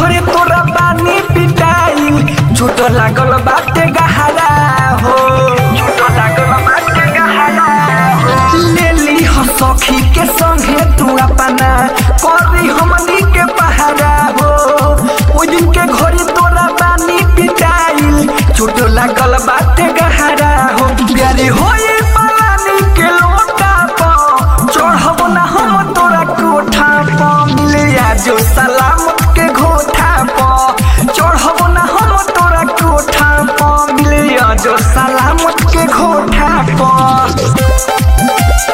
घरे तोरा बानी पिटाई झूठो लागल बाटे गहरा हो झूठो लागल बाटे गहरा हो ले ली हो सखी के संगे तू अपना करी हमनी के पहारा हो ओ दिन के घरे तोरा बानी पिटाई झूठो लागल बाटे गहरा हो प्यारे होए पानी के लोटा पर चढ़ब ना हम तोरा कोठा पर मिले जो सलामत के घोठा पर चढ़ब ना हम तोरा कोठा पर मिले जो सलामत के घोठा पर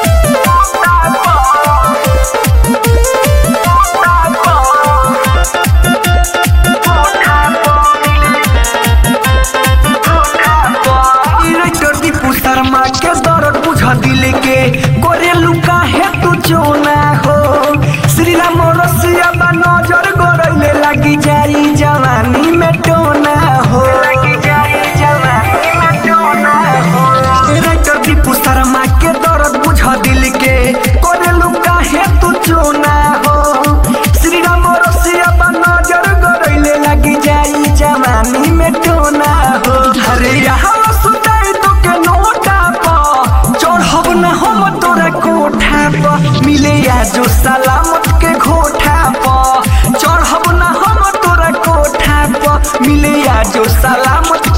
शर्मा के दर्द बुझ दिल के गोरे लुका है तू चोना हो श्री राम रसिया बा नजर गरैले लगी जाई जवानी में टोना हो लगी जाई जवानी में टोना हो राइटर दीपू शर्मा के दर्द बुझ दिल के गोरे लुका है तू चोना हो श्री राम रसिया बा नजर गरैले लगी जाई जवानी में टोना हो अरे यहाँ सुताई तो के नोटा पर चढ़ब न हम तोरा कोठा पर मिले या जो सलामत के घोठा पर चढ़ब न हम तोरा कोठा पर मिले या जो सलामत